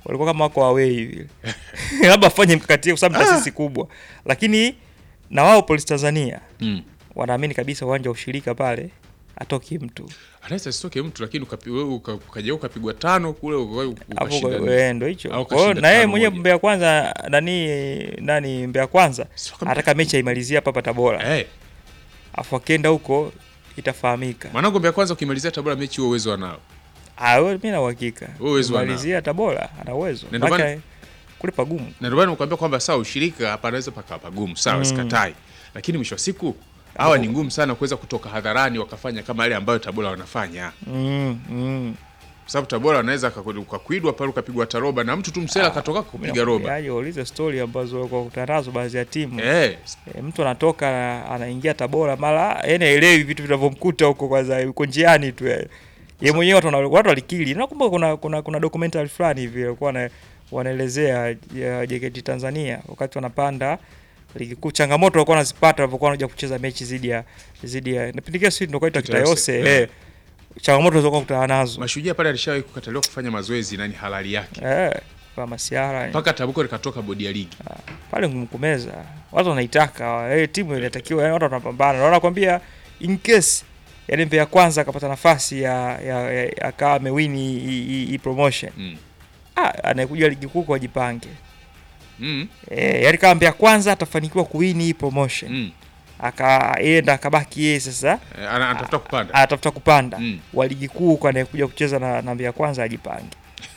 walikuwa kama wako away hivi labda afanye mkakati kwa sababu taasisi kubwa, lakini na wao Polisi Tanzania Mm. wanaamini kabisa uwanja wa ushirika pale atoki mtu Anaweza asitoke mtu lakini ukapi- wewe uka- ukaja ukapigwa tano kule uka- hapo, ukashinda. eh, ndo hicho. Au Kwa hiyo kashinda na yeye tano mwenyewe moja. Mbeya Kwanza nani nani Mbeya Kwanza Si wakambi- anataka mechi aimalizie hapa hapa Tabora, Eh, afu akienda huko itafahamika. mwanangu Mbeya kwanza ukimalizia Tabora mechi huo uwezo wanao. Ah, wewe mimi na uhakika Wewe uwezo wanao. malizia Tabora ana uwezo, Na ndio maana- Maana kule pagumu. Na ndio maana nimekwambia kwamba sawa ushirika hapa anaweza paka pagumu, sawa sikatai. Lakini mwisho wa siku hawa ni ngumu sana kuweza kutoka hadharani wakafanya kama yale ambayo Tabora wanafanya. Mm, mm. Kwa sababu Tabora wanaweza kaku- ukakwidwa pale ukapigwa taroba na mtu tu msela akatoka kupiga roba. Yaani waulize story ambazo kwa kutanazo baadhi ya timu Eh, E, mtu anatoka na- anaingia Tabora mara yani haelewi vitu vinavyomkuta huko kwanza yuko njiani tu yani. Yeye mwenyewe watu wana- watu walikili. Nakumbuka kuna kuna kuna documentary fulani hivi walikuwa wana- wanaelezea ya JKT Tanzania wakati wanapanda ligi kuu, changamoto walikuwa wanazipata walipokuwa wanakuja kucheza mechi zidi ya zidi ya napindikia sisi ndio kwaitwa Kitayose, Kitayose eh. eh. Changamoto walizokuwa kutana nazo Mashujaa pale alishawahi kukataliwa kufanya mazoezi na ni halali yake. eh, kwa masiara Mpaka Tabuko likatoka bodi ya ligi. pale ngumu kumeza, watu wanaitaka eh, timu inatakiwa, yani watu wanapambana, na wanakwambia in case yani Mbeya kwanza akapata nafasi ya, ya, ya akawa amewini hii- hii hii promotion Mm. ah, anayekuja ligi kuu kwa jipange Mm. eh, yani kama Mbeya kwanza atafanikiwa kuwini hii promotion Mm. akaenda akabaki yeye sasa Eh, ana- Anatafuta kupanda. anatafuta kupanda Mm. wa ligi kuu kwa anayekuja kucheza na, na Mbeya kwanza ajipange.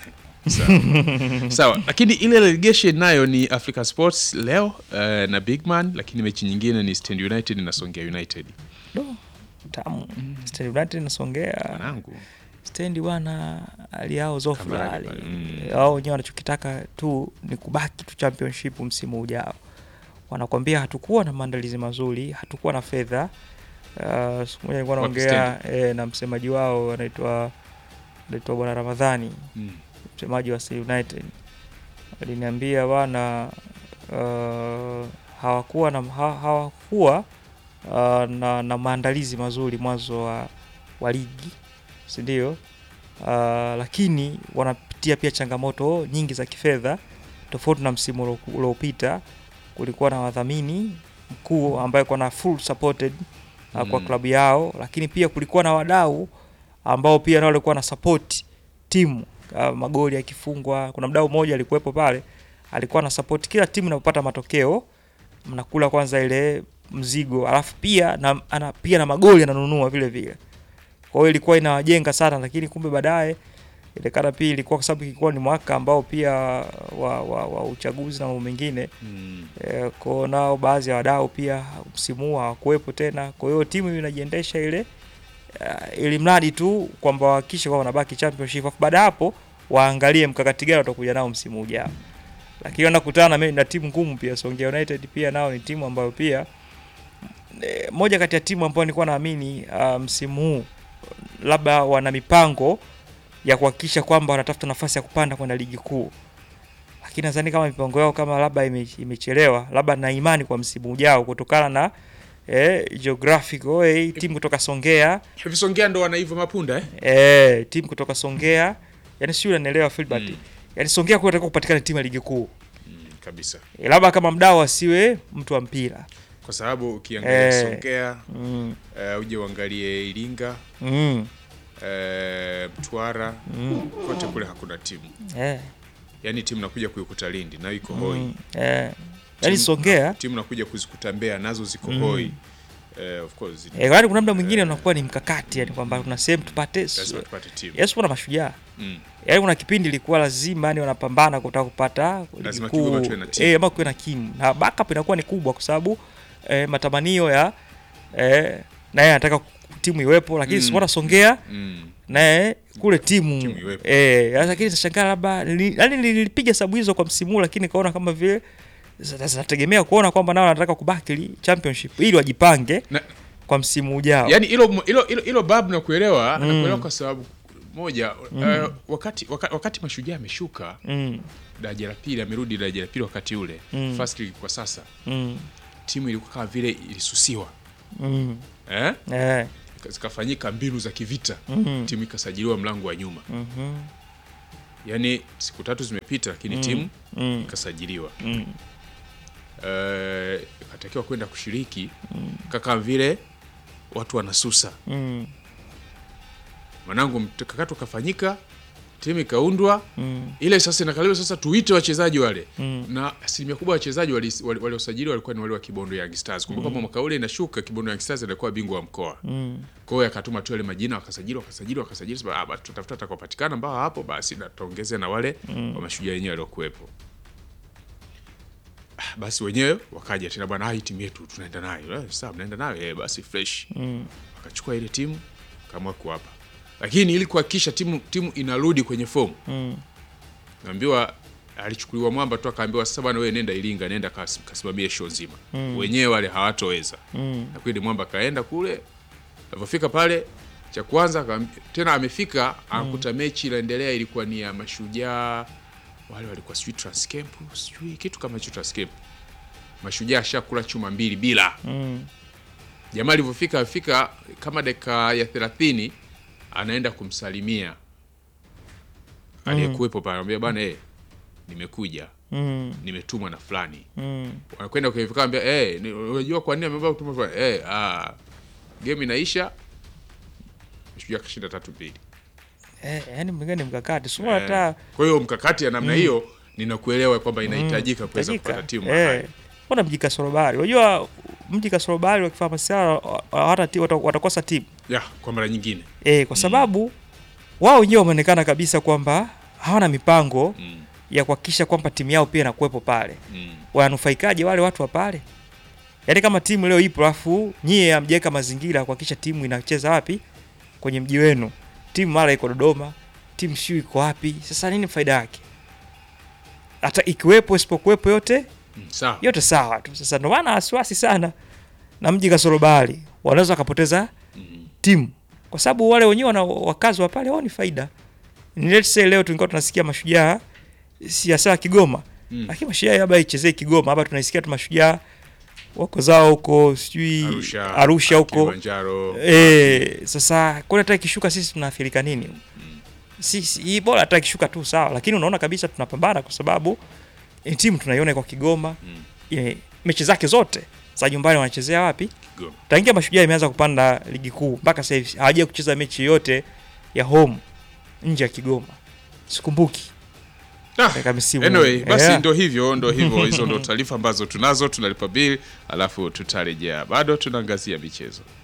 Sawa, lakini ile relegation nayo ni Africa Sports leo eh, na Bigman, lakini mechi nyingine ni Stand United na Songea United. Do, tamu Stand United nasongea Mwanangu. stendi bwana hali yao zofu Kambarage hali pale, mm. wao wenyewe wanachokitaka tu ni kubaki tu championship msimu ujao wanakwambia hatukuwa na maandalizi mazuri hatukuwa na fedha uh, siku moja nilikuwa Wapi naongea eh, na msemaji wao anaitwa anaitwa bwana ramadhani Mm. msemaji wa Sea United aliniambia bwana uh, hawakuwa na ha, hawakuwa uh, na, na maandalizi mazuri mwanzo wa, wa ligi si ndio? Uh, lakini wanapitia pia changamoto nyingi za kifedha tofauti na msimu ulio- uliopita. Kulikuwa na wadhamini mkuu ambaye kwa na full supported uh, kwa Mm. klabu yao, lakini pia kulikuwa na wadau ambao pia nao walikuwa na support timu uh, magoli yakifungwa. Kuna mdau mmoja alikuwepo pale, alikuwa na support kila timu inapopata matokeo, mnakula kwanza ile mzigo, alafu pia na, ana, pia na magoli ananunua vile vile. Kwa hiyo ilikuwa inawajenga sana, lakini kumbe baadaye ilekana pia ilikuwa kwa sababu ilikuwa ni mwaka ambao pia wa, wa, wa uchaguzi na mambo mengine Mm. e, kwao nao baadhi ya wadau pia msimu huu hawakuwepo tena. Kwa hiyo timu inajiendesha ile uh, ili mradi tu kwamba wahakikishe kwamba wanabaki championship, afu baada ya hapo waangalie mkakati gani watakuja nao msimu ujao. Lakini wanakutana na, na timu ngumu pia. Songea United pia nao ni timu ambayo pia e, moja kati ya timu ambayo nilikuwa naamini uh, msimu huu labda wana mipango ya kuhakikisha kwamba wanatafuta nafasi ya kupanda kwenda ligi kuu, lakini nadhani kama mipango yao kama labda ime, imechelewa, labda na imani kwa msimu ujao kutokana na eh, geographical eh, timu kutoka Songea Hivi Songea ndo wanaiva mapunda eh? eh, timu kutoka Songea yani sio unanielewa Filbert Mm. yani Songea kwa inatakiwa kupatikana timu ya ligi kuu Mm, kabisa. eh, labda kama mdau asiwe mtu wa mpira Kwa sababu ukiangalia Eh. Songea mm. eh, uje uangalie Iringa Mm. eh, Mtwara Mm. kote kule hakuna timu, Eh. yaani timu nakuja kuikuta Lindi nayo iko hoi Mm. Eh. Yani Timu- Songea timu nakuja kuzikuta Mbeya nazo ziko Mm. hoi eh, of course eh, yaani kuna muda mwingine unakuwa ni mkakati yani kwamba kuna sehemu tupate lazima tupate timu Yesu kuna mashujaa mm. yaani kuna kipindi ilikuwa lazima yani wanapambana kutaka kupata ligi Lazima kuu. Kigoma tuwe na timu. eh, ama kuwe na kimu na backup inakuwa ni kubwa kwa sababu eh, matamanio ya eh, naye anataka timu iwepo lakini Mm. mm. Simona Songea Mm. naye kule timu, Timu iwepo. eh, sasa lakini nashangaa labda nili- yaani nilipiga hesabu hizo kwa msimu huu, lakini kaona kama vile zina- zinategemea kuona kwamba nao wanataka kubaki li- championship ili wajipange Na- kwa msimu ujao. yaani hilo hilo hilo hilo babu nakuelewa Mm. nakuelewa kwa sababu moja Mm. eh, wakati, wakati wakati mashujaa ameshuka mm, daraja la pili amerudi daraja la pili wakati ule Mm. first league kwa sasa mm, timu ilikuwa kama vile ilisusiwa mm, eh? eh, zikafanyika mbinu za kivita mm, timu ikasajiliwa mlango wa nyuma mhm, yaani siku tatu zimepita lakini timu mm, ikasajiliwa mm, Eh, ikatakiwa kwenda kushiriki kaka vile watu wanasusa mm, mwanangu mkakati ukafanyika timu ikaundwa mm, ile sasa inakaliwa sasa tuite wachezaji wale Mm. na asilimia kubwa ya wachezaji waliosajiliwa wali, waliosajiliwa walikuwa ni wale wa Kibondo Young Stars. Kumbuka mm. mwaka ule inashuka Kibondo Young Stars alikuwa bingwa wa mkoa. mm, Kwa hiyo akatuma tu yale majina wakasajili wakasajili wakasajili sasa ah basi tutafuta atakaopatikana ambao hapo basi na tuongeze na wale mm. wa mashujaa wenyewe waliokuwepo. Ah, Basi wenyewe wakaja tena bwana, ah, hii timu yetu tunaenda nayo. Eh, sawa mnaenda nayo eh, basi fresh. mm, Wakachukua ile timu kama kuwapa. Lakini ili kuhakikisha timu timu inarudi kwenye fomu mm, naambiwa alichukuliwa mwamba tu akaambiwa sasa bwana wewe nenda Iringa nenda kas- kasimamie show nzima Mm. wenyewe wale hawatoweza mm, na kweli mwamba kaenda kule alivyofika pale cha kwanza akaambi- tena amefika anakuta mechi inaendelea ilikuwa ni ya mashujaa wale walikuwa sijui Transcamp sijui kitu kama hicho Transcamp mashujaa ashakula chuma mbili bila mm, jamaa alivyofika afika kama dakika ya thelathini anaenda kumsalimia aliyekuwepo pale anamwambia bwana eh nimekuja mm, nimetumwa na fulani mm. wanakwenda kwenye vikao ambia eh ni- unajua kwa nini ameomba kutumwa fulani eh ah game inaisha shujaa kashinda tatu mbili Eh, yani mwingine ni mkakati sio Eh, hata kwa hiyo mkakati ya namna hiyo ninakuelewa kwamba inahitajika kuweza Tajika. kupata timu eh, mahali. mbona mji Kasorobari unajua mji Kasorobari wakifanya masiara hata ti- wata- watakosa timu ya kwa mara nyingine eh, kwa sababu wao wenyewe wameonekana kabisa kwamba hawana mipango mm, ya kuhakikisha kwamba timu yao pia inakuwepo pale mm, wananufaikaje wale watu wa pale yaani kama timu leo ipo alafu nyie hamjaweka mazingira ya kuhakikisha timu inacheza wapi kwenye mji wenu timu mara iko dodoma timu shiu iko wapi sasa nini faida yake hata ikiwepo isipokuwepo yote mm, sawa yote sawa tu sasa ndio maana wasiwasi sana na mji kasorobari wanaweza wakapoteza mm, timu kwa sababu wale wenyewe wana wakazi wa pale wao ni faida Ni let's say leo tulikuwa tunasikia mashujaa siasa Kigoma mm. lakini mashujaa labda ichezee Kigoma hapa tunaisikia tu mashujaa wako zao huko sijui Arusha, Arusha huko Kilimanjaro eh sasa kwani hata ikishuka sisi tunaathirika nini sisi hii bora hata ikishuka tu sawa lakini unaona kabisa tunapambana kwa sababu eh, timu tunaiona kwa Kigoma Mm. eh, mechi zake zote za nyumbani wanachezea wapi Kigoma. tangia mashujaa imeanza kupanda ligi kuu mpaka sasa hivi hawajawahi kucheza mechi yoyote ya home nje ya Kigoma sikumbuki Ah, katika misimu Anyway, basi Yeah. ndo hivyo ndo hivyo, hizo ndo taarifa ambazo tunazo, tunalipa bili alafu tutarejea, bado tunaangazia michezo.